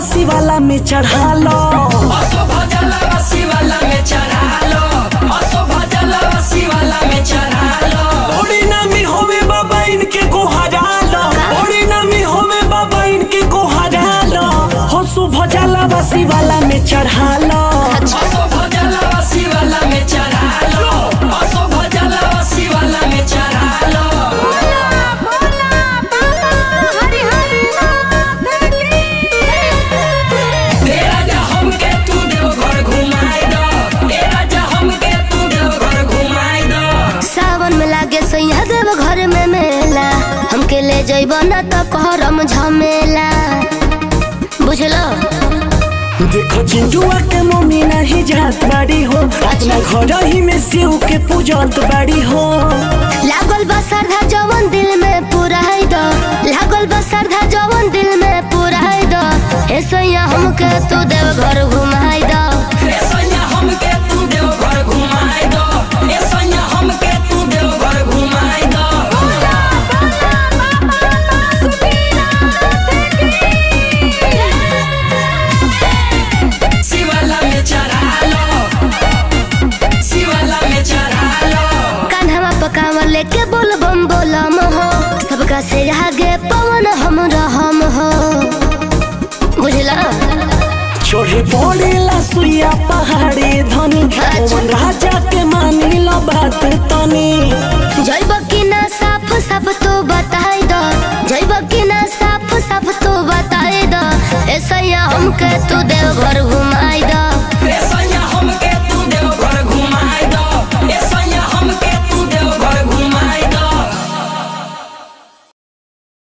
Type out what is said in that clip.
शिवाला में चढ़ा लो असो भजलवा शिवाला में चढ़ा लो असो भजलवा शिवाला में चढ़ा लो बड़ी नामी होवे बाबा इनके को हरा लो बड़ी नामी होवे बाबा इनके को हरा लो हो शुभ जला शिवाला में चढ़ा लो असो भजलवा शिवाला में चढ़ा लो असो भजलवा शिवाला में चढ़ा लो ए राजा हमके तू देवघर घुमाई दो ए राजा हमके तू देवघर घुमाई दो सावन में लागे सैया देव घर में मेला हमके ले जइब न त करम झमेला बुझलो देखो चिंटुआ के मम्मी नहीं जात बाड़ी हो अपना घर ही में शिव के पूजत बाड़ी हो लागल बा श्रद्धा जवन दिल में पुराई दो लागल बा श्रद्धा जवन दिल में पुराई दो हे सैया हमके तू देव घर घुमाई दो ए सैया हमके तू देवघर घुमाई दो ए सैया हमके तू देवघर घुमाई दो शिवाला में चढ़ा लो शिवाला में चढ़ा लो कान्हा पकावर लेके बोल बम बोलम हो सबका से आगे पवन हम रहम हो बुझला चोरे पड़ेला सुइया पहाड़ी धनी पवन राजा के मानी लो बात तनी जैब कि ना साफ साफ तो बताई दो जैब कि ना साफ साफ तो बताई दो ऐसा हमके तू देव घर घुमाई